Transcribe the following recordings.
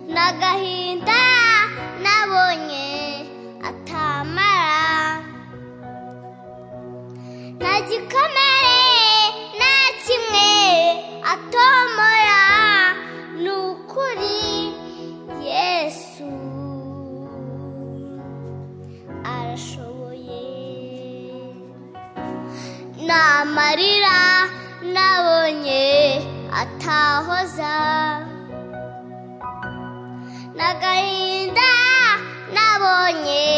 agahinda nabonye atamara nta gikomere nta kimwe atomora ni ukuri yesu arashoboye namarira nabonye atahoza n'agahinda nabonye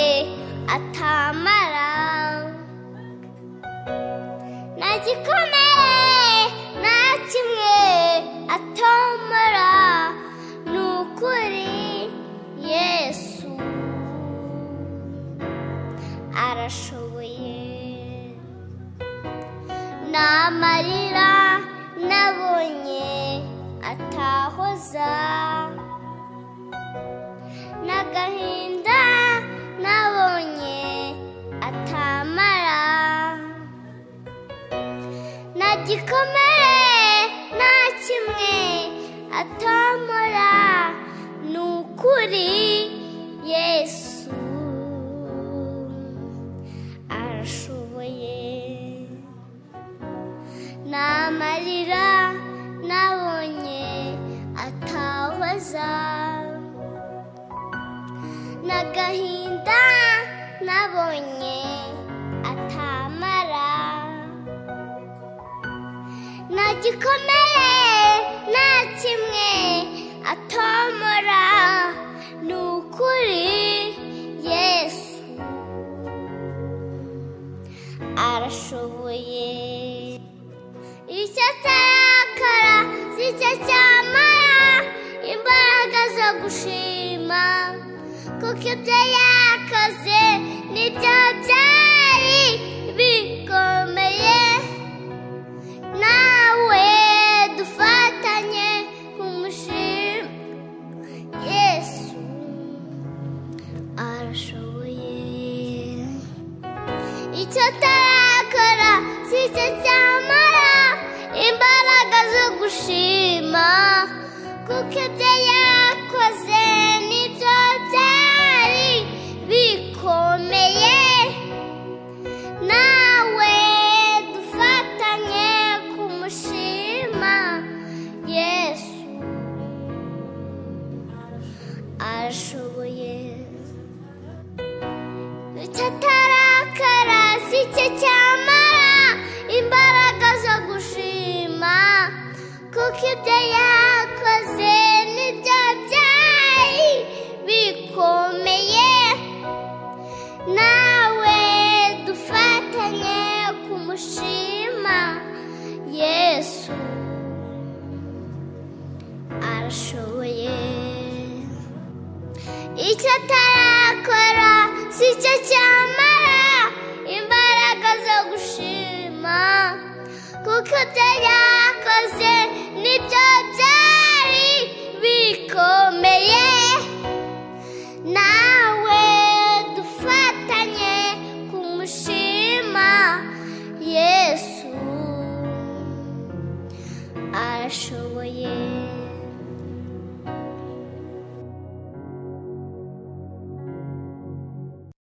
atamara nta gikomere nta kimwe atomora ni ukuri yesu arashoboye n'amarira nabonye atahoza n'agahinda nabonye atamara nta gikomere nta kimwe atamara ni ukuri yesu arashoboye n'amarira nabonye atahoza n'agahinda nabonye atamara nta gikomere nta kimwe atomora ni ukuri yesu arashoboye icyo atarakara si cyo cyamara imbaraga zo gushima kuko ibyo yakoze nibyo byari bikomeye nawe dufatanye kumushima yesu arashoboye icyo atarakora si cyo cyamara imbaraga zo gushima kuko ibyo yakoze nibyo byari bikomeye nawe dufatanye kumushima yesu arashoboye icyo atarakara si cyo cyamara imbaraga zo gushima kuko ibyo yakoze nibyo byari bikomeye nawe dufatanye kumushima yesu arashoboye icyo atarakora si cyo cyamara imbaraga zo gushima kuko ibyo yakoze nibyo byari bikomeye nawe dufatanye kumushima yesu arashoboye